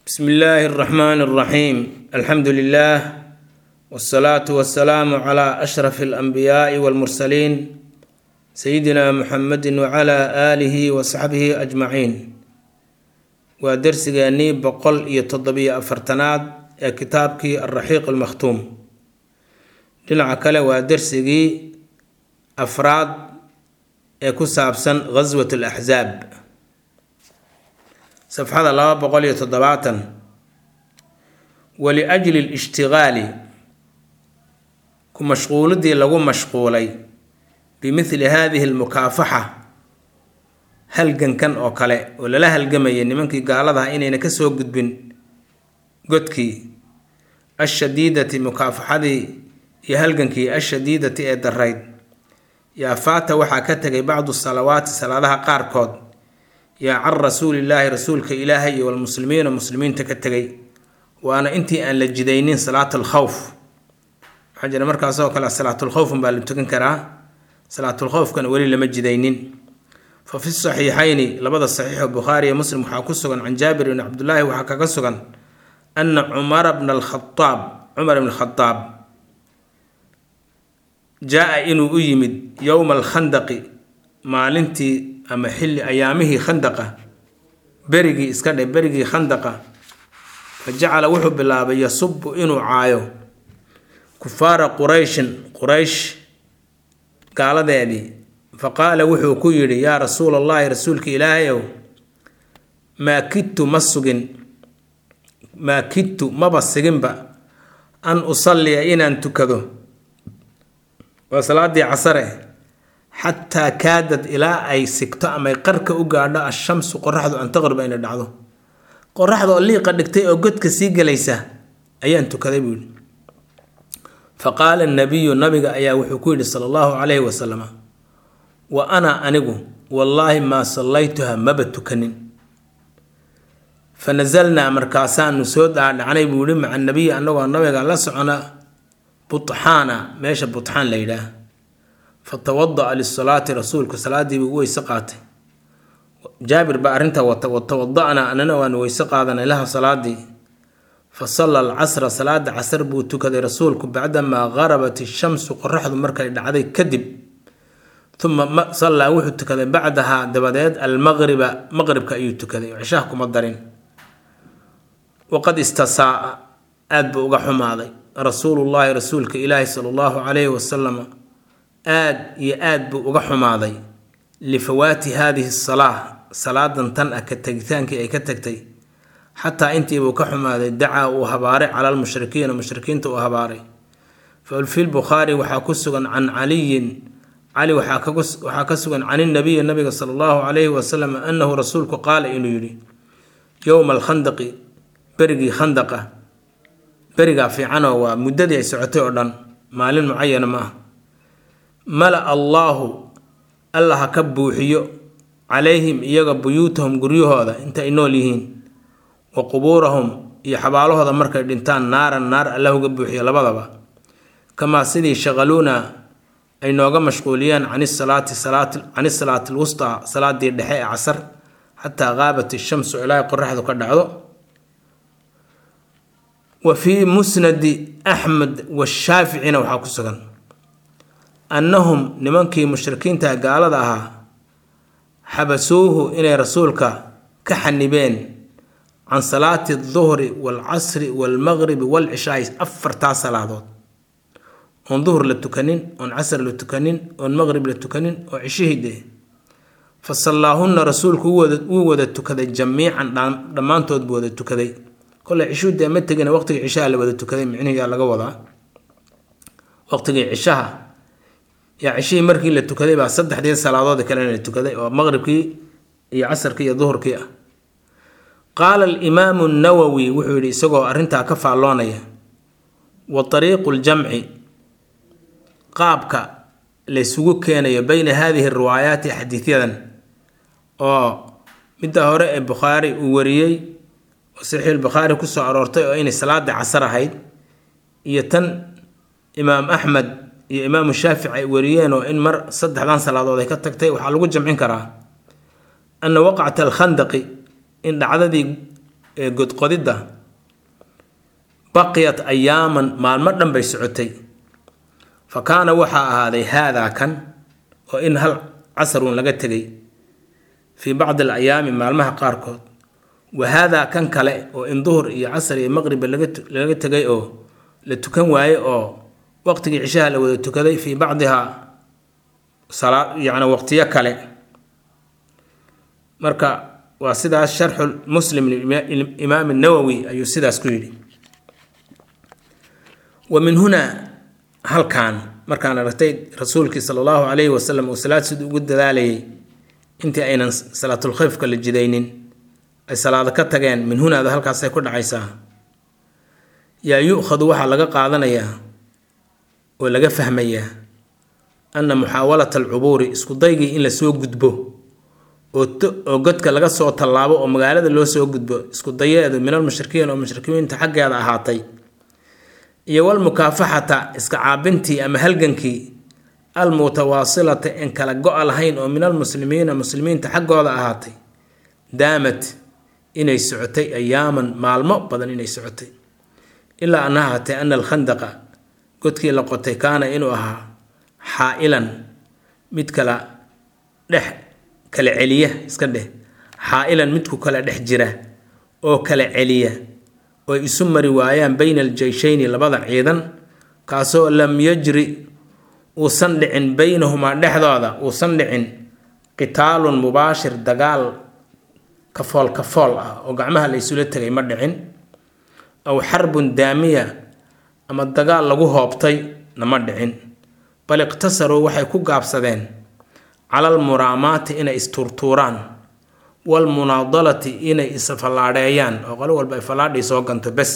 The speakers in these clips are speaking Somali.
bsmi illaahi اraxmaan اraxiim alxamdu lilah wاsalaatu wasalaamu cla ashraf اlanbiyaai wاlmursaliin sayidina muxamedi wcla aalihi wasaxbihi ajmaciin waa dersigeennii boqol iyo toddobiyo afartanaad ee kitaabkii alraxiiq almakhtuum dhinaca kale waa dersigii afraad ee ku saabsan ghaswat alaxsaab safxada laba boqol iyo toddobaatan waliajli lishtigaali ku mashquulidii lagu mashquulay bimithli hadihi almukaafaxa halgankan oo kale oo lala halgamayay nimankii gaaladaha inayna kasoo gudbin godkii ashadiidati mukaafaxadii iyo halgankii ashadiidati ee darayd yaa faata waxaa ka tegay bacdu salawaati salaadaha qaarkood yaa can rasuulillaahi rasuulka ilaahay iyo walmuslimiina muslimiinta ka tegay waana intii aan la jidaynin salaat alkhowf waxaa jira markaasoo kale salaatulkhowfun baa la tukan karaa salaatulkhowfkana weli lama jidaynin fa fi saxiixayni labada saxiixo bukhaari iyo muslim waxaa ku sugan can jaabir bni cabdulaahi waxaa kaga sugan ana cumara bna alkhadaab cumar bn khadaab jaa-a inuu u yimid yowma alkhandaqi maalintii ama xilli ayaamihii khandaqa berigii iska dhe berigii khandaqa fa jacala wuxuu bilaabay yasubu inuu caayo kufaara qurayshin quraysh gaaladeedii fa qaala wuxuu ku yidhi yaa rasuula allahi rasuulka ilaahayow maa kidtu ma sugin maa kidtu maba siginba an usalliya inaan tukado waa salaadii casare xataa kaadad ilaa ay sigto amay qarka u gaadho ashamsu qoraxdu an taqriba inay dhacdo qoraxda oo liiqa dhigtay oo godka sii gelaysa ayaan tukaday buu yidhi fa qaala nabiyu nabiga ayaa wuxuu ku yidhi sala allahu calayhi wasalam wa ana anigu wallaahi maa sallaytuha maba tukanin fa nasalnaa markaasaanu soo dhaadhacnay buu yihi maca nabiyi annagoo nabiga la socona butxaana meesha butxaan la yidhaah fatawada'a lisalaati rasuulku salaadii buu u weyse qaatay jaabir baa arrintaa wata watawada-naa anana waanu weyse qaadanay laha salaadii fa salla alcasra salaada casar buu tukaday rasuulku bacdamaa garabat ishamsu qoraxdu markay dhacday kadib uma sallaa wuxuu tukaday bacdahaa dabadeed almaqriba maqribka ayuu tukaday cishaha kuma darin waqad istasaaa aada buu uga xumaaday rasuulullaahi rasuulka ilaahi sala allahu calayhi wasalam aad iyo aad buu uga xumaaday lifawaati haadihi salaa salaadan tan ah ka tegitaankii ay ka tagtay xataa intiibuu ka xumaaday dacaa uu habaaray cala lmushrikiina mushrikiinta uu habaaray fi lbukhaari waxaa ku sugan can caliyin cali waxaa ka sugan can inabiyi nabiga sala allahu calayhi wasalam annahu rasuulku qaala inuu yidhi yowma alkhandaqi berigii khandaqa berigaa fiicanoo waa muddadii ay socotay oo dhan maalin mucayana ma ah mala allaahu alla ha ka buuxiyo calayhim iyaga buyuutahum guryahooda inta ay nool yihiin wa qubuurahum iyo xabaalahooda markay dhintaan naaran naar alla uga buuxiyo labadaba kamaa sidii shaqaluuna ay nooga mashquuliyeen canisalaati cani salaati lwustaa salaadii dhexe ee casar xataa qaabat ishamsu ilaa qoraxdu ka dhacdo wa fii musnadi axmed washaaficina waxaa ku sugan annahum nimankii mushrikiinta gaalada ahaa xabasuuhu inay rasuulka ka xanibeen can salaati duhri waalcasri waalmaqribi waalcishaai afartaa salaadood oon duhur la tukanin oon casr la tukanin oon maqrib la tukanin oo cishihii dee fa sallaahunna rasuulku wuu wada tukaday jamiican dhammaantood buu wada tukaday kole cishuu dee ma tegina waqtigii cishaha la wada tukaday micnihiyaa laga wadaa waqtigii cishaha yaa cishihii markii la tukaday baa saddexdii salaadood kalena la tukaday oo maqribkii iyo casarkii iyo duhurkii ah qaala alimaamu nawowi wuxuu yidhi isagoo arrintaa ka faalloonaya wa tariiqu ljamci qaabka laysugu keenayo beyna haadihi riwaayaati xadiidyadan oo midda hore ee bukhaari uu wariyey oo saxiixulbukhaari kusoo aroortay oo inay salaada casar ahayd iyo tan imaam axmed iyo imaamu shaafici ay wariyeen oo in mar saddexdan salaadood ay ka tagtay waxaa lagu jamcin karaa ana waqcata alkhandaqi in dhacdadii ee godqodidda baqiyat ayaaman maalmo dhan bay socotay fa kaana waxaa ahaaday haadaa kan oo in hal casarun laga tegay fii bacdi alayaami maalmaha qaarkood wa haadaa kan kale oo in duhur iyo casar iyo maqribba laga tegay oo la tukan waaye oo waqtigii cishaha la wada tukaday fii bacdihaa yani waqtiyo kale marka waa sidaas sharxu muslim imaam nawowi ayuu sidaas ku yidhi wa min hunaa halkan markaan aragtay rasuulkii sala allahu calayhi wasalam uu salaad siduu ugu dadaalayay intii aynan salaatulkhayfka la jidaynin ay salaado ka tageen min hunaada halkaasay ku dhacaysaa yaa yu-khadu waxaa laga qaadanayaa oo laga fahmayaa anna muxaawalata alcubuuri isku daygii in lasoo gudbo oo godka laga soo tallaabo oo magaalada loo soo gudbo isku dayeedu min almushrikiin oo mushrikiinta xaggeeda ahaatay iyo walmukaafaxata iska caabintii ama halgankii almutawaasilata en kala go-a lahayn oo min almuslimiina muslimiinta xaggooda ahaatay daamad inay socotay ayaaman maalmo badan inay socotay ilaa an ahaatay ana alkhandaqa godkii la qotay kaana inuu ahaa xaa-ilan mid kala dhex kala celiya iska dheh xaa-ilan midku kala dhex jira oo kala celiya oy isu mari waayaan bayna aljeyshayni labada ciidan kaasoo lam yajri uusan dhicin baynahumaa dhexdooda uusan dhicin qitaalun mubaashir dagaal kafool kafool ah oo gacmaha la isula tegay ma dhicin aw xarbun daamiya ama dagaal lagu hoobtay nama dhicin bal iqtasaruu waxay ku gaabsadeen cala almuraamaati inay isturtuuraan walmunaadalati inay isfallaadheeyaan oo qolo walba ay fallaadhii soo ganto bes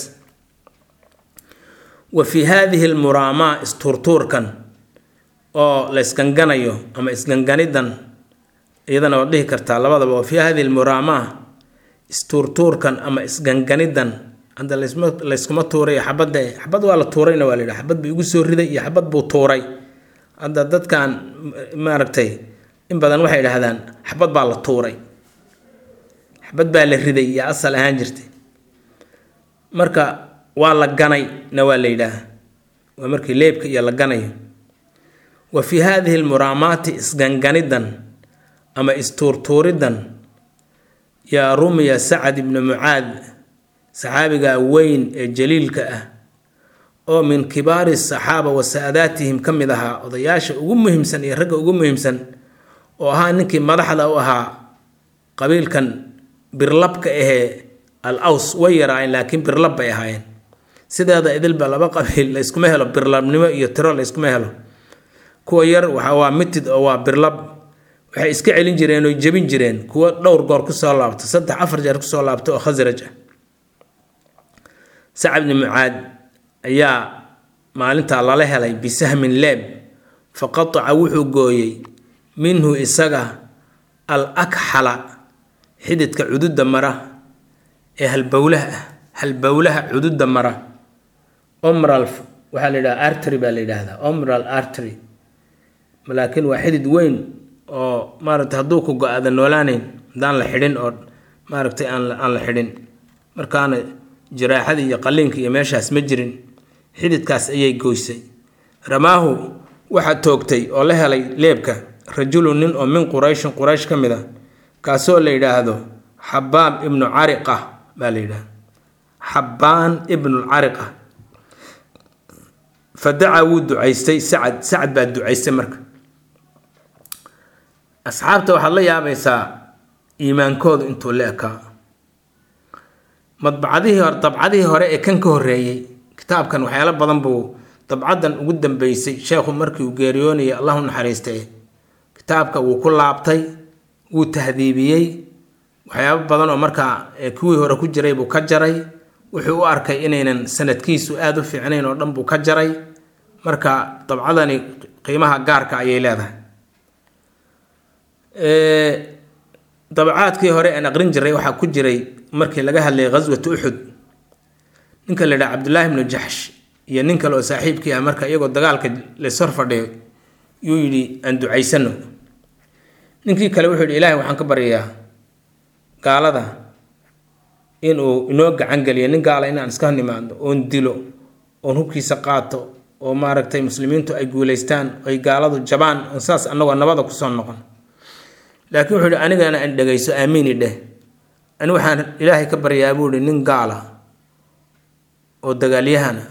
wa fii haadihi almuraamaa isturtuurkan oo la isganganayo ama isganganidan iyadana waad dhihi kartaa labadaba wa fii hadihi almuraamaa isturtuurkan ama isganganidan hadda layskuma tuuray xabadda xabad waa la tuurayna waa la yidhaha xabad buu igu soo riday iyo xabad buu tuuray hadda dadkan maaragtay in badan waxay idhaahdaan xabad baa la tuuray xabad baa la riday iyo asal ahaan jirtay marka waa la ganay na waa la yidhaaha waa markii leebka iyo la ganayo wa fii haadihi almuraamaati isganganidan ama istuurtuuridan yaa rumiya sacad ibnu mucaad saxaabiga weyn ee jaliilka ah oo min kibaari saxaaba wa saadaatihim ka mid ahaa odayaasha ugu muhiimsan iyo ragga ugu muhiimsan oo ahaa ninkii madaxda u ahaa qabiilkan birlabka ahee al aws way yaraayeen laakiin birlab bay ahaayeen sideeda idilba laba qabiil layskuma helo birlabnimo iyo tiro layskuma helo kuwa yar waxa waa mitid oo waa birlab waxay iska celin jireen oo jebin jireen kuwo dhowr goor kusoo laabto saddex afar jeer kusoo laabto oo khasraj ah sacad bni mucaad ayaa maalintaa lala helay bisahmin leeb fa qataca wuxuu gooyey minhu isaga al akxala xididka cududda mara ee halbowlaha ah halbowlaha cududda mara omral waxaa la yidhaha artery baa la yidhaahdaa omral artery laakiin waa xidid weyn oo maaragtay hadduu ku go-aada noolaaneyn haddaan la xidhin oo maaragtay aan aan la xidhin markaana jiraaxadii iyo qalliinka iyo meeshaas ma jirin xididkaas ayay goysay ramaahu waxaa toogtay oo la helay leebka rajulu nin oo min qurayshin quraysh ka mid a kaasoo la yidhaahdo xabaab ibnu cariqa baa la yidhahda xabbaan ibnulcariqa fa dacaa wuu ducaystay sacad sacad baa ducaystay marka asxaabta waxaad la yaabaysaa iimaankoodu intuu la ekaa madbacadihii hore dabcadihii hore ee kan ka horreeyey kitaabkan waxyaalo badan buu dabcadan ugu dambeysay sheekhu markii uu geeriyoonayay allahu naxariistay kitaabka wuu ku laabtay wuu tahdiibiyey waxyaabo badan oo markaa kuwii hore ku jiray buu ka jaray wuxuu u arkay inaynan sanadkiisu aada u fiicnayn oo dhan buu ka jaray marka dabcadani qiimaha gaarka ayay leedahay dabacaadkii hore aan aqrin jiray waxaa ku jiray markii laga hadlayay ghaswat uxud ninka la yidhaha cabdullaahi ibnu jaxsh iyo nin kale oo saaxiibkii ah marka iyagoo dagaalka lays hor fadhiyo yuu yidhi aan ducaysano ninkii kale wuxuu yidhi ilaahay waxaan ka baryayaa gaalada inuu inoo gacan geliyo nin gaala inaan iska nimaadno oon dilo oon hubkiisa qaato oo maaragtay muslimiintu ay guulaystaan ay gaaladu jabaan oon saas annagoo nabada kusoo noqon laakiin wuxuu ihi anigana an dhegayso aamiini dheh ani waxaan ilaahay ka baryaa buu ihi nin gaala oo dagaalyahana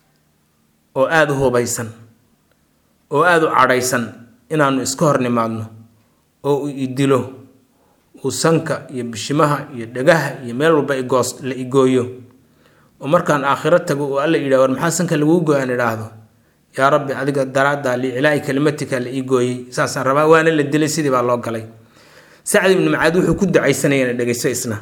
oo aada u hubaysan oo aada u cadhaysan inaannu iska hor nimaadno oo uu idilo uu sanka iyo bishimaha iyo dhagaha iyo meel walba igoos la igooyo oo markaan aakhiro tago uu alla yidhah war maxaa sanka laguu gooy aan idhaahdo yaa rabbi adiga daraaddaa liicilaa'i kalimatika la ii gooyey saasaan rabaa waana la dilay sidii baa loo galay sacd ibni macaad wuxuu ku ducaysanayana dhegayso isna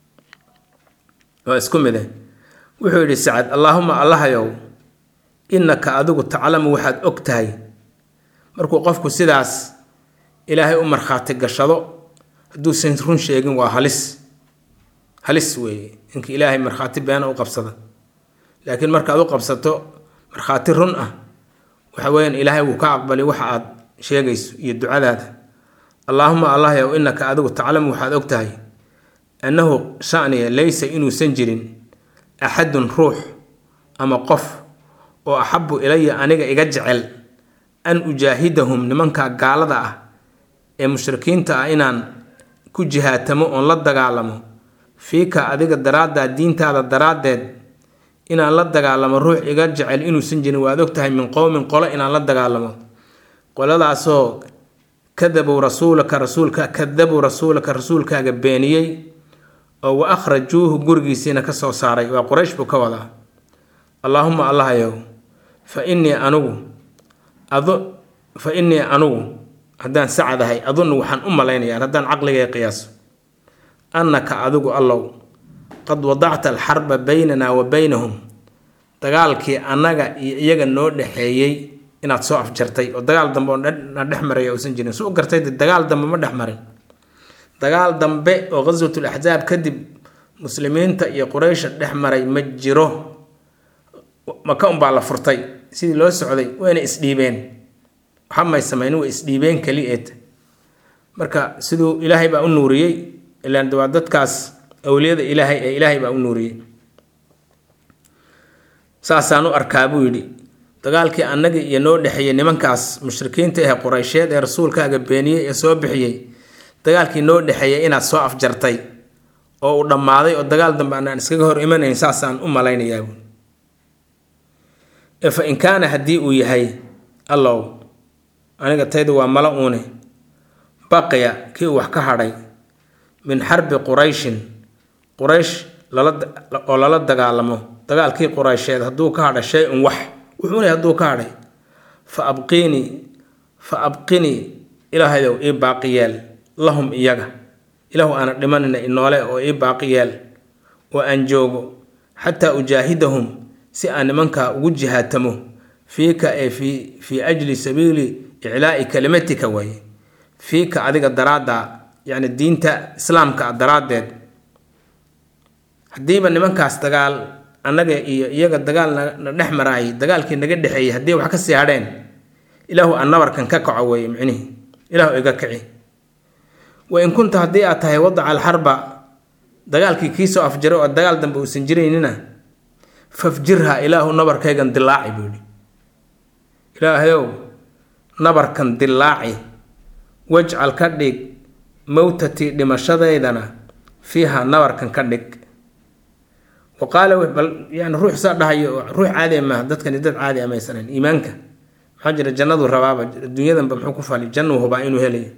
waa isku mide wuxuu yidhi sacad allaahuma allahayow innaka adigu taclamu waxaad og tahay markuu qofku sidaas ilaahay u markhaati gashado hadduusan run sheegin waa halis halis weeye ninka ilaahay markhaati beena u qabsada laakiin markaad u qabsato markhaati run ah waxa weeyaan ilaahay wuu ka aqbali waxa aad sheegayso iyo ducadaada allaahuma allahyow innaka adigu taclamu waxaad og tahay annahu shaniya laysa inuusan jirin axadun ruux ama qof oo axabu ilaya aniga iga jecel an ujaahidahum nimanka gaalada ah ee mushrikiinta ah inaan ku jihaatamo oon la dagaalamo fiika adiga daraaddaa diintaada daraaddeed inaan la dagaalamo ruux iga jecel inuusan jirin waad og tahay min qowmin qolo inaan la dagaalamo qoladaasoo kadabuu rasuulaka rasuulka kadabuu rasuulaka rasuulkaaga beeniyey oo wa akhrajuuhu gurigiisiina ka soo saaray waa quraysh buu ka wadaa allaahuma allahayow fa innii anugu adu fa innii anugu haddaan sacadahay adunnu waxaan u malaynayaa haddaan caqligay qiyaaso annaka adigu allow qad wadacta alxarba baynanaa wa baynahum dagaalkii annaga iyo iyaga noo dhexeeyey inaad soo afjartay oo dagaal dambe oo na dhex maraya uusan jirin su u gartay dagaal dambe ma dhex marin dagaal dambe oo ghaswatul axsaab kadib muslimiinta iyo quraysha dhex maray ma jiro maka unbaa la furtay sidii loo socday wayna isdhiibeen waxa may samaynin way isdhiibeen keli eed marka siduu ilaahay baa u nuuriyey ilaan waa dadkaas awliyada ilaahay ee ilaahay baa u nuuriyey saasaan u arkaa buu yidhi dagaalkii annaga iyo noo dhexeeyey nimankaas mushrikiinta ee quraysheed ee rasuulkaaga beeniyey ee soo bixiyey dagaalkii noo dhexeeyey inaad soo afjartay oo uu dhammaaday oo dagaal dambe anaan iskaga hor imanayn saasaan u malaynayaa buui ee fa in kaana haddii uu yahay allow aniga tayda waa mala uune baqiya kii uu wax ka hadhay min xarbi qurayshin quraysh oo lala dagaalamo dagaalkii quraysheed hadduu ka hadha shay un wax wuxuuna hadduu ka hadhay fa abqiinii fa abqinii ilaahayow ii baaqi yeel lahum iyaga ilaahu aana dhimanina inoole oo ii baaqi yeel oo aan joogo xataa ujaahidahum si aan nimankaa ugu jihaatamo fiika ee fii fii ajli sabiili iclaa'i kalimatika waaye fiika adiga daraadda yacni diinta islaamka daraaddeed haddiiba nimankaas dagaal annaga iyo iyaga dagaal na dhex maraayay dagaalkii naga dhexeeyey haddii wax ka sii hadheen ilaahu aan nabarkan ka kaco weeye micnihi ilaahu iga kici wa in kunta haddii aad tahay wadaca alxarba dagaalkii kii soo afjaray oo dagaal dambe uusan jiraynina fafjirha ilaahu nabarkaygan dilaaci buu yidhi ilaahayow nabarkan dilaaci wajcal ka dhig mowtatii dhimashadeydana fiiha nabarkan ka dhig wa qaala bal yani ruux saa dhahayo ruux caadi maaha dadkani dad caadi amaysanan iimaanka maxaa jira jannadu rabaaba adduunyadanba muxuu ku fali jannuu hubaa inuu helayo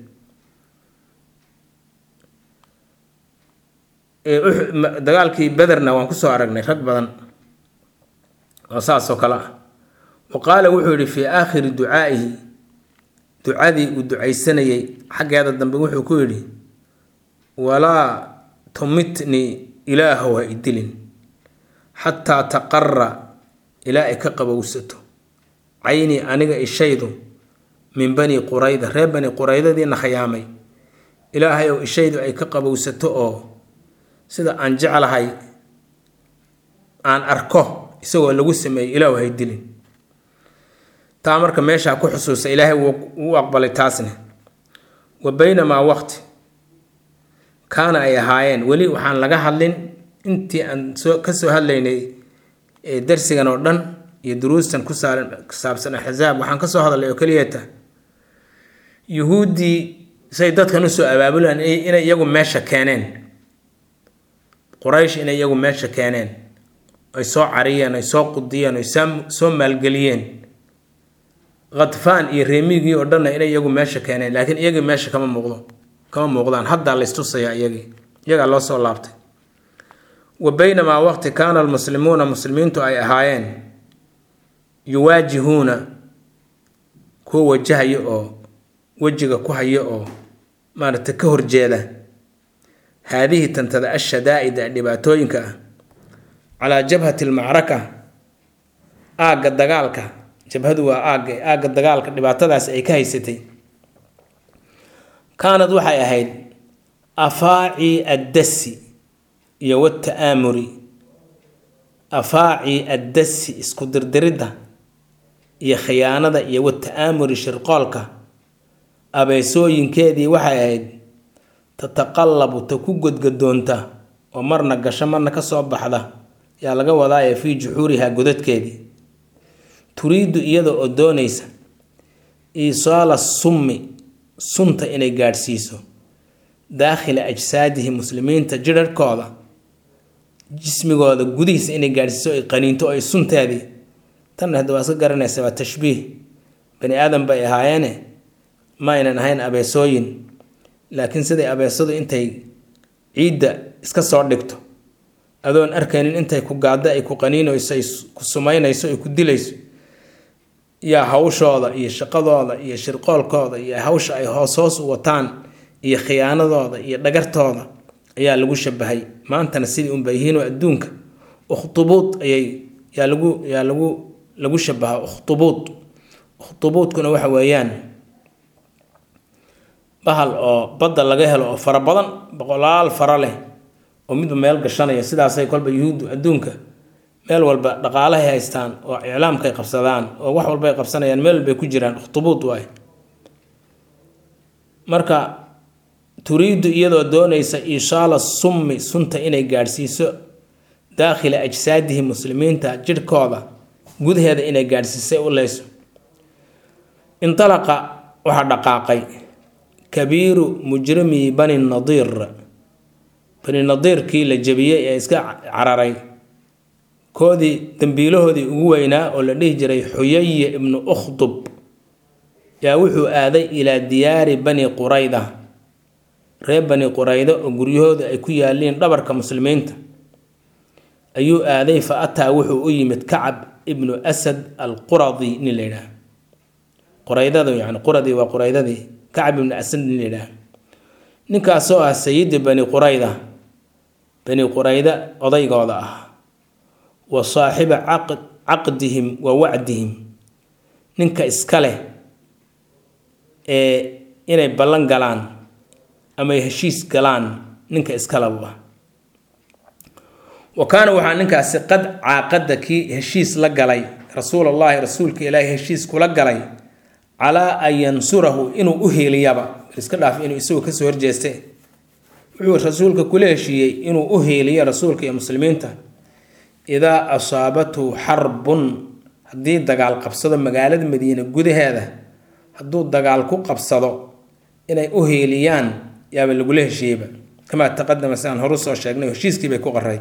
dagaalkii bederna waan kusoo aragnay rag badan oo saasoo kale ah wa qaala wuxuu yidhi fii aakhiri ducaa'ihi ducadii uu ducaysanayay xaggeeda dambe wuxuu ku yidhi walaa tumitnii ilaahow ha idilin xataa taqara ilaa ay ka qabowsato caynii aniga ishaydu min bani qurayda reer bani quraydadiina khayaamay ilaahay ow ishaydu ay ka qabowsato oo sida aan jeclahay aan arko isagoo lagu sameeyey ilaahu hay dilin taa marka meeshaa ku xusuusa ilaahay wuu aqbalay taasne wa baynamaa waqti kaana ay ahaayeen weli waxaan laga hadlin intii aan soo ka soo hadlaynay darsigan oo dhan iyo duruustan ku saabsan axzaab waxaan kasoo hadalnay oo keliyata yuhuuddii say dadkan usoo abaabulaan inay iyagu meesha keeneen quraysh inay iyagu meesha keeneen ay soo cariyeen ay soo qudiyeen ay soo maalgeliyeen khadfaan iyo reemigii oo dhanna inay iyagu meesha keeneen laakiin iyagii meesha kama muuqdo kama muuqdaan haddaa laystusayaa iyagii iyagaa loo soo laabtay wa baynamaa waqti kaana almuslimuuna muslimiintu ay ahaayeen yuwaajihuuna kuwa wajahaya oo wejiga ku haya oo maaragtay ka horjeeda haadihi tantada ashadaa'ida ee dhibaatooyinka ah calaa jabhati almacraka aagga dagaalka jabhadu waa aagga aagga dagaalka dhibaatadaas ay ka haysatay kaanad waxay ahayd afaaci addasi iyo wata'aamuri afaaci addasi isku dirdiridda iyo khiyaanada iyo wata'aamuri shirqoolka abeesooyinkeedii waxay ahayd tataqallabu ta ku godgadoonta oo marna gasho marna ka soo baxda yaa laga wadaaya fii juxuurihaa godadkeedii turiidu iyada oo doonaysa iisaala summi sunta inay gaadhsiiso daakhila ajsaadihi muslimiinta jidharhkooda jismigooda gudihiisa inay gaadhsiiso ay qaniinto oo ay sunteedii tan hadda waa iska garanaysa waa tashbiih bani aadam bay ahaayeene ma aynan ahayn abeesooyin laakiin siday abeesadu intay ciidda iska soo dhigto adoon arkaynin intay ku gaadda ay ku qaniinayso ay ku sumaynayso ay ku dilayso yaa hawshooda iyo shaqadooda iyo shirqoolkooda iyo hawsha ay hoos hoos u wataan iyo khiyaanadooda iyo dhagartooda ayaa lagu shabahay maantana sidii unba yihiinoo adduunka ukhtubuud ayay yaa lagu yaa lagu lagu shabaha ukhtubuud ukhtubuudkuna waxa weeyaan bahal oo badda laga helo oo fara badan boqolaal fara leh oo midba meel gashanaya sidaasay kolba yuhuuddu adduunka meel walba dhaqaalahay haystaan oo iclaamkay qabsadaan oo wax walbay qabsanayaan meel walbay ku jiraan ukhtubuud waay marka turiidu iyadoo doonaysa ishaala summi sunta inay gaadhsiiso daakhila ajsaadihi muslimiinta jidhkooda gudaheeda inay gaadhsiisay u leyso intalaqa waxaa dhaqaaqay kabiiru mujrimi bani nadiir bani nadiirkii la jebiyey ee iska cararay koodii dambiilahoodii ugu weynaa oo la dhihi jiray xuyaye ibnu ukhdub yaa wuxuu aaday ilaa diyaari bani qurayda reer bani qurayda oo guryahooda ay ku yaaliin dhabarka muslimiinta ayuu aaday fa ataa wuxuu u yimid kacab ibnu asad alquradi nin la yidhaah quraydada yani quradi waa quraydadii kacab ibnu asad nin la yidhaah ninkaasoo ah sayidi bani qurayda bani qurayda odaygooda ah wa saaxiba caqdihim wa wacdihim ninka iska leh ee inay ballan galaan ama ay heshiis galaan ninka iskalabu ah wa kaana waxaa ninkaasi qad caaqada kii heshiis la galay rasuulallaahi rasuulka ilaahi heshiis kula galay calaa an yansurahu inuu u heeliyaba iska dhaaf inuu isagu kasoo horjeeste wuxuu rasuulka kula heshiiyey inuu u heeliyo rasuulka iyo muslimiinta idaa asaabathu xarbun haddii dagaal qabsado magaalada madiine gudaheeda hadduu dagaal ku qabsado inay u heeliyaan yaaba lagula heshiiyeyba kamaa taqadama si aan horu soo sheegnay heshiiskii bay ku qaray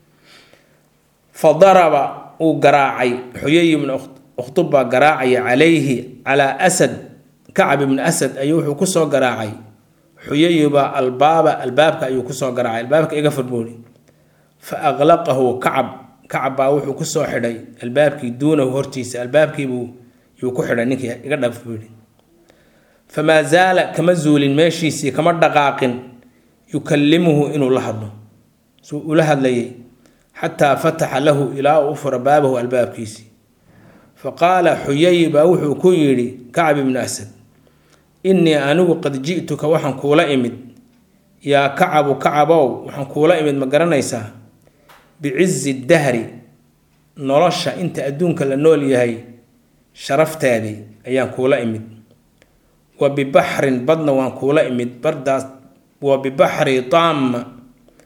fa daraba uu garaacay xuyay ibnu ukhtub baa garaacaya calayhi calaa asad kacab ibnu asad ayuu wuxuu kusoo garaacay xuyayibaa albaaba albaabka ayuu kusoo garaacay albaabka iga furbuuri fa aqlaqahu kacab kacab baa wuxuu kusoo xidhay albaabkii duunahu hortiisa albaabkiibuu yuu ku xidhay ninkii iga dhaf buu yidhi famaa zaala kama zuulin meeshiisii kama dhaqaaqin yukallimuhu inuu la hadlo suu ula hadlayay xataa fataxa lahu ilaa uu u fura baabahu albaabkiisii fa qaala xuyay baa wuxuu ku yidhi kacab ibnu asad innii anigu qad ji'tuka waxaan kuula imid yaa kacabu kacabow waxaan kuula imid ma garanaysaa bicizi dahri nolosha inta adduunka la nool yahay sharafteedii ayaan kuula imid wa bibaxrin badna waan kuula imid bardaas wa bibaxri taama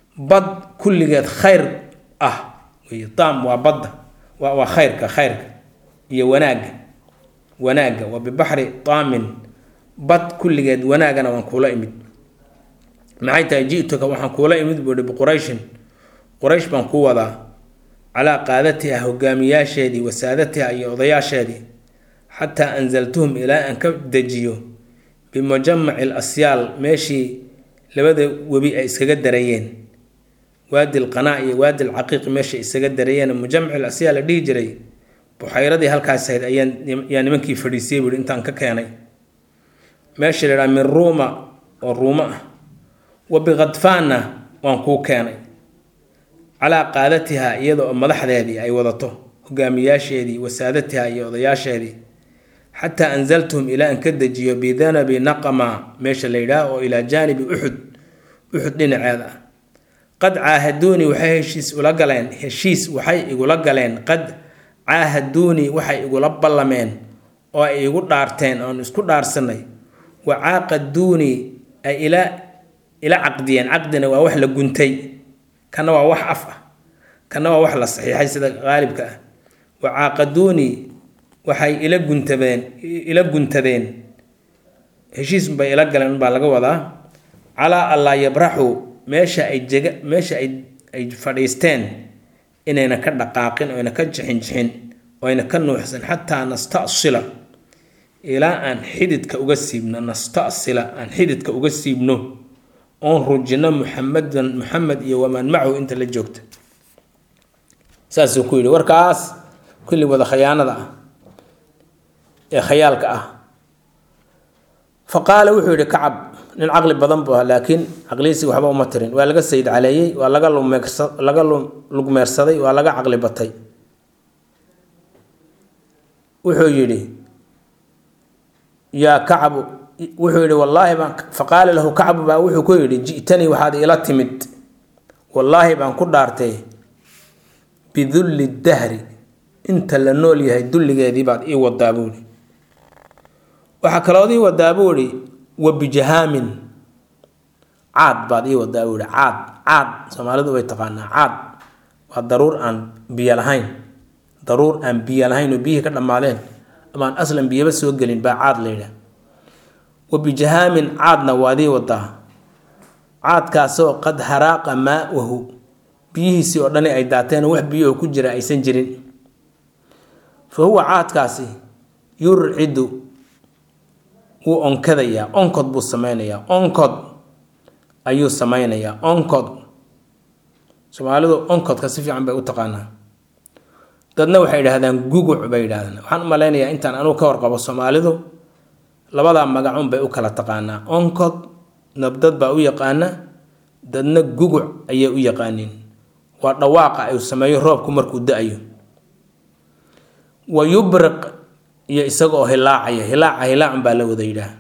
bad kulligeed khayr ah wey daam waa badda waa waa khayrka khayrka iyo wanaagga wanaagga waa bibaxri daamin bad kulligeed wanaagana waan kuula imid maxay tahay ji-tuka waxaan kuula imid buu ihi biqurayshin quraysh baan ku wadaa calaa qaadatiha hogaamiyaasheedii wasaadatiha iyo odayaasheedii xataa anzaltuhum ilaa aan ka dejiyo bimujamaci l asyaal meeshii labada webi ay iskaga darayeen waadi lqanaa iyo waadi lcaqiiqi meeshay isaga darayeen mujamaci l asyaal la dhihi jiray buxayradii halkaas ahayd ayaan yaa nimankii fadhiisiyey buuhi intaan ka keenay meesha la idhaha min ruuma oo ruumo ah wa bikhadfaanna waan kuu keenay calaa qaadatiha iyada oo madaxdeedii ay wadato hogaamiyaasheedii wasaadatiha iyo odayaasheedii xataa anzaltuhum ilaa aan ka dejiyo bidanabi naqama meesha la yidhaah oo ilaa jaanibi uxud uxud dhinaceeda ah qad caahaduunii waxay heshiis ula galeen heshiis waxay igula galeen qad caahaduunii waxay igula ballameen oo ay igu dhaarteen oon isku dhaarsanay wa caaqaduunii ay ila ila caqdiyeen caqdina waa wax la guntay kana waa wax af ah kana waa wax la saxiixay sida qaalibka ah wa caaqaduunii waxay ila guntadeen ila guntadeen heshiis bay ila galeen baa laga wadaa calaa allaa yabraxuu meesha ay jega meesha ay ay fadhiisteen inayna ka dhaqaaqin oyna ka jixin jixin oyna ka nuuxsan xataa nastasila ilaa aan xididka uga siibno nastasila aan xididka uga siibno oon rujino muxamedan muxamed iyo waman macahu inta la joogta saasuu ku yidhi warkaas kulli wada khayaanada ah ee khayaalka ah fa qaala wuxuu yidhi kacab nin caqli badan buu ahaa laakiin caqlihiisii waxba uma tirin waa laga sayid caleeyey waa laga lumeersa laga lugmeersaday waa laga caqli batay wuxuu yidhi yaa kacbu wuxuu yidhi wallaahi baan faqaala lahu kacbu baa wuxuu ku yidhi ji'tanii waxaad ila timid wallaahi baan ku dhaartay bidulli dahri inta la nool yahay dulligeedii baad ii wadaa buuhi waxaa kalood ii wadaa buuhi wa bijahaamin caad baad ii wadaa buuhi caad caad soomaalidu way taqaanaa caad waa daruur aan biyo lahayn daruur aan biyo lahayn oo biyihii ka dhammaadeen ama aan aslan biyaba soo gelin baa caad la yidhaah wa bijahaamin caadna waad ii wadaa caadkaasoo qad haraaqa maa-uhu biyihiisii oo dhani ay daateen wax biyoho ku jira aysan jirin fa huwa caadkaasi yurcidu wuu onkadayaa onkod buu sameynayaa onkod ayuu sameynayaa onkod soomaalidu onkodka si fiican bay u taqaanaa dadna waxay idhahdaan guguc bay yidhahdaan waxaan u malaynayaa intaan anugu ka warqabo soomaalidu labadaa magacun bay u kala taqaanaa onkod nabdad baa u yaqaana dadna guguc ayay u yaqaaniin waa dhawaaqa ay sameeyo roobku markuu da-ayo wa yubriq iyo isaga oo hilaacaya hilaaca hilaacun baa la wada yidhaah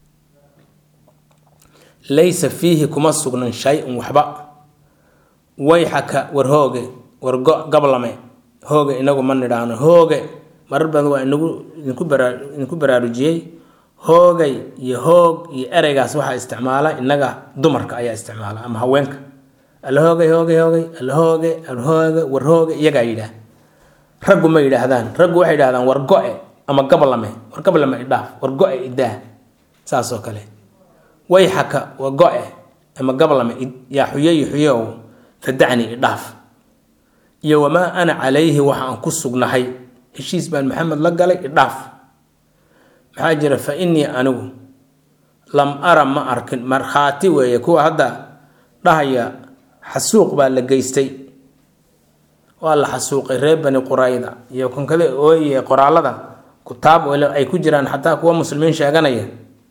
laysa fiihi kuma sugnan shay-un waxba wayxaka war hooge war gablame hooge inagu ma nidhaahno hooge marar badan waa inagu idinku baraa idinku baraarujiyey hoogay iyo hoog iyo ereygaas waxaa isticmaala inaga dumarka ayaa isticmaala ama haweenka alla hoogay hoogay hoogay alla hooge alhooge war hooge iyagaa yidhaah raggu ma yidhaahdaan raggu waxay yidhahdaan war go-e ama gablame war gablame idhaaf war go-e idaah saasoo kale wayxaka waa go-e ama gablame yaa xuyeyi xuyeow fadacni idhaaf iyo wamaa ana calayhi waxa aan ku sugnahay heshiis baan maxamed la galay idhaaf maxaa jira fa innii anigu lam ara ma arkin markhaati weeye kuwa hadda dhahaya xasuuq baa la geystay waa la xasuuqay reer bani qurayda iyo konkada ooye qoraalada kutaab ay ku jiraan xataa kuwa muslimiin sheeganaya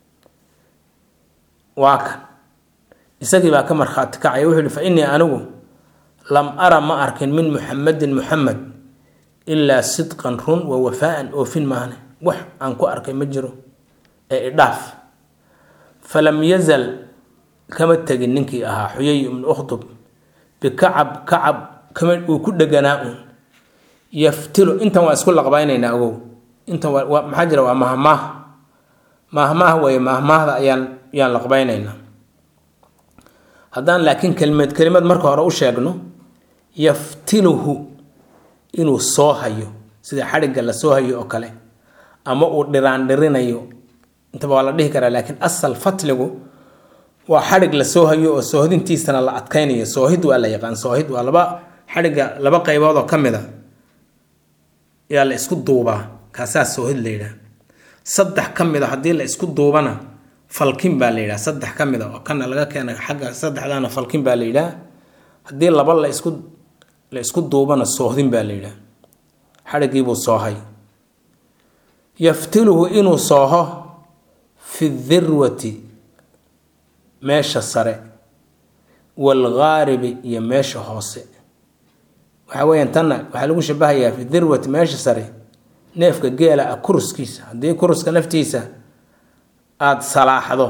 waa kan isagii baa ka markhaati kacaya wuxuu yihi fa innii anigu lam ara ma arkin min muxamedin muxamed ilaa sidqan run wa wafaaan oofin maahne wax aan ku arkay ma jiro ee idhaaf falam yazal kama tegin ninkii ahaa xuyay ibnu ukhtub bikacab kacab kama uu ku dheganaa uun yaftilu intan waa isku laqbaynaynaa ogow intan waa maxaa jira waa mahmaah mahmaah weeye mahmaahda ayaan yaan laqbaynaynaa haddaan laakiin kelimad kelimad marka hore u sheegno yaftiluhu inuu soo hayo sida xadhigga la soo hayo oo kale ama uu dhiraandhirinayo intaba waa la dhihi karaa laakiin asal fatligu waa xadhig la soo hayo oo soohodintiisana la adkaynayo soohid waa la yaqaan soohid waa laba xadhigga laba qaybood oo ka mid a yaa la isku duubaa kaasaa soohid la yidhaha saddex ka mid a haddii la isku duubana falkin baa la yidhaha saddex ka mid a oo kana laga keena xagga saddexdaana falkin baa la yidhaha haddii laba la isku la isku duubana soohdin baa la yidhaha xadhiggiibuu soohay yaftiluhu inuu sooho fi dirwati meesha sare waalghaaribi iyo meesha hoose waxa weeyaan tanna waxaa lagu shabahayaa fi dirwati meesha sare neefka geela ah kuruskiisa haddii kuruska naftiisa aada salaaxdo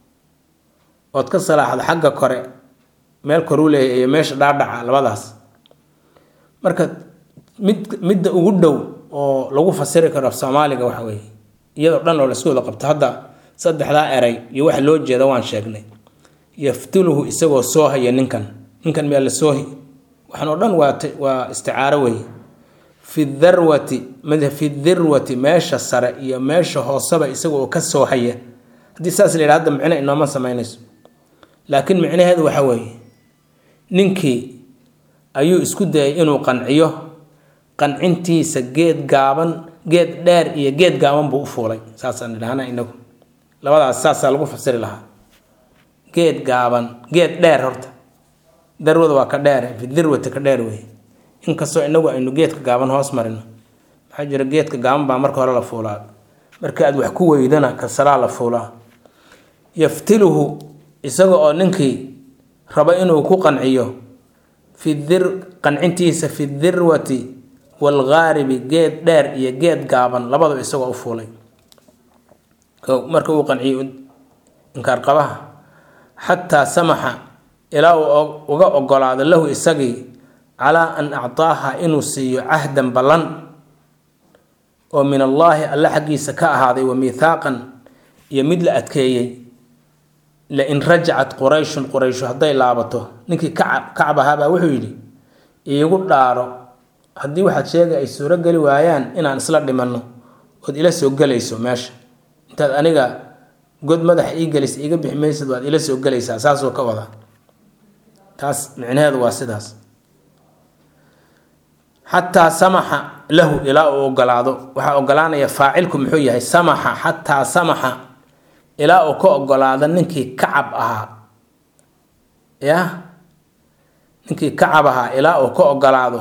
ood ka salaaxdo xagga kore meel koruu leeyahy iyo meesha dhaadhaca labadaas marka mid midda ugu dhow oo lagu fasiri karo af soomaaliga waxa weeye iyadoo dhan oo laisku wada qabto hadda saddexdaa eray iyo waxa loo jeeda waan sheegnay yaftuluhu isagoo soohaya ninkan ninkan meel la soohi waxaan oo dhan waa waa isticaaro weeye fi darwati fi dirwati meesha sare iyo meesha hooseba isaga oo ka soohaya haddii saas la yidhaha hadda micno inooma samaynayso laakiin micnaheedu waxa weeye ninkii ayuu isku dayay inuu qanciyo qancintiisa geed gaaban geed dheer iyo geed gaaban buu u fuulay saasaan idhahna inagu labadaas saasaa lagu fasiri lahaa geed gaaban geed dheer horta darwada waa ka dheer fi dirwati ka dheer wey inkastoo inagu aynu geedka gaaban hoos marino maxaa jira geedka gaaban baa marka hore la fuulaa marka aad wax ku weydana kasaraa la fuulaa yaftiluhu isaga oo ninkii raba inuu ku qanciyo fi dir qancintiisa fi dirwati waalghaaribi geed dheer iyo geed gaaban labadaba isagoo u fuulay marka uu qanciyo inkaar qabaha xataa samaxa ilaa uu uga ogolaado lahu isagii calaa an actaaha inuu siiyo cahdan ballan oo min allaahi alle xaggiisa ka ahaaday wa miithaaqan iyo mid la adkeeyey lain rajacat qurayshun qurayshu hadday laabato ninkii kacab kacab ahaabaa wuxuu yidhi iigu dhaaro haddii waxaad sheegay ay suuro geli waayaan inaan isla dhimanno ood ila soo gelayso meesha intaad aniga god madaxa ii gelisa iiga bixi maysad waad ila soo gelaysaa saasoo ka wada taas micnaheedu waa sidaas xataa samaxa lahu ilaa uu ogolaado waxaa ogolaanaya faacilku muxuu yahay samaxa xataa samaxa ilaa uu ka ogolaado ninkii kacab ahaa ya ninkii kacab ahaa ilaa uu ka ogolaado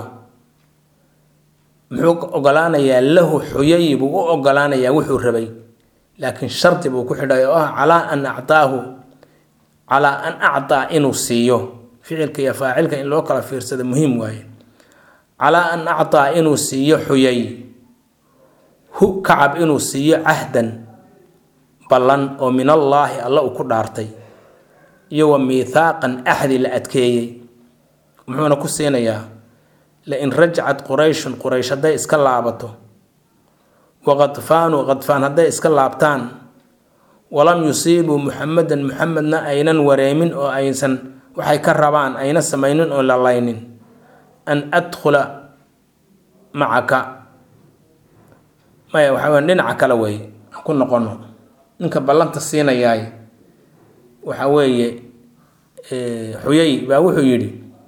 muxuu ogolaanayaa lahu xuyay buu u ogolaanayaa wuxuu rabay laakiin shardi buu ku xidhay oo ah calaa an actaahu calaa an actaa inuu siiyo ficilka iyo faacilka in loo kala fiirsado muhiim waaye calaa an actaa inuu siiyo xuyay hu kacab inuu siiyo cahdan ballan oo min allaahi alla uu ku dhaartay iyo wa miithaaqan axdi la adkeeyey muxuuna ku siinayaa lain rajacat qurayshun quraysh hadday iska laabato wa qadfaanu qadfaan hadday iska laabtaan walam yusiibuu muxamedan muxamedna aynan wareemin oo aysan waxay ka rabaan ayna samaynin oo lalaynin an adkhula macaka maya waxaa weya dhinaca kale weeye aan ku noqono ninka ballanta siinayaay waxa weeye xuyay baa wuxuu yidhi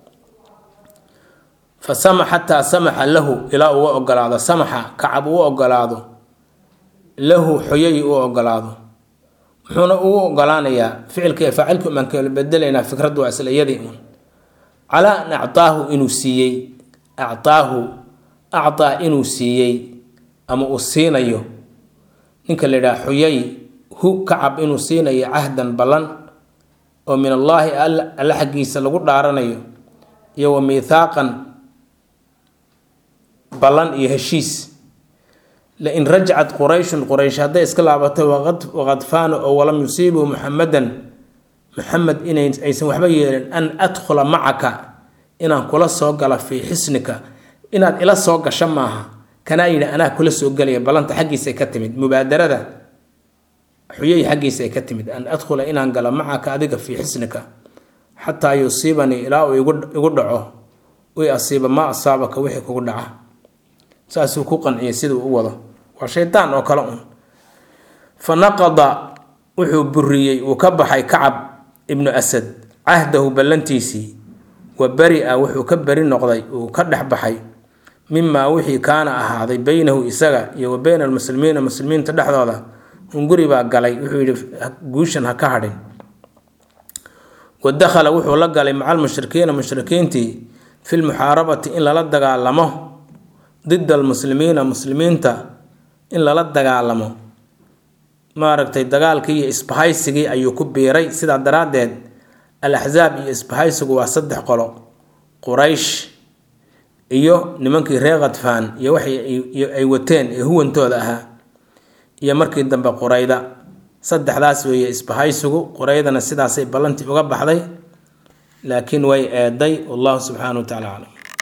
fa sama xataa samaxa lahu ilaa uga ogolaado samaxa kacab uu ogolaado lahu xuyay uu ogolaado muxuuna ugu ogolaanayaa ficilka iyo faacilku baan kala bedelaynaa fikraddu waa isla iyadii uun calaa an actaahu inuu siiyey actaahu actaa inuu siiyey ama uu siinayo ninka la yidhaha xuyay hu kacab inuu siinayo cahdan ballan oo min allaahi alle xaggiisa lagu dhaaranayo iyo wa miithaaqan ballan iyo heshiis lain rajacat qurayshun quraysh hadday iska laabato waqadfaano oo walam yusiibuu muxamedan muxamed inay aysan waxba yeelin an adkhula macaka inaan kula soo gala fii xisnika inaad ila soo gasho maaha kanaa yidhi anaa kula soo gelaya ballanta xaggiisa ka timid mubaadarada xuyay xaggiisa ay ka timid an adkhula inaan galo macaka adiga fii xisnika xataa yusiibanii ilaa uu igu dhaco i asiiba maa asaabaka wixii kugu dhaca saasuu ku qanciyay siduu u wado waa shaydaan oo kale un fa naqada wuxuu buriyey uu ka baxay kacab ibnu asad cahdahu ballantiisii wa beri-a wuxuu ka beri noqday uu ka dhex baxay mimaa wixii kaana ahaaday beynahu isaga iyo wa beyna almuslimiina muslimiinta dhexdooda hunguri baa galay wuxuu yidhi guushan ha ka hadhin wa dakhala wuxuu la galay maca almushrikiina mushrikiintii fi lmuxaarabati in lala dagaalamo dida almuslimiina muslimiinta in lala dagaalamo maaragtay dagaalkii iyo isbahaysigii ayuu ku biiray sidaa daraaddeed al axsaab iyo isbahaysigu waa saddex qolo quraysh iyo nimankii reer khadfaan iyo waxay ay wateen ee huwantooda ahaa iyo markii dambe qurayda saddexdaas weeye isbahaysigu quraydana sidaasay ballantii uga baxday laakiin way eeday wallahu subxaana wa tacala aclam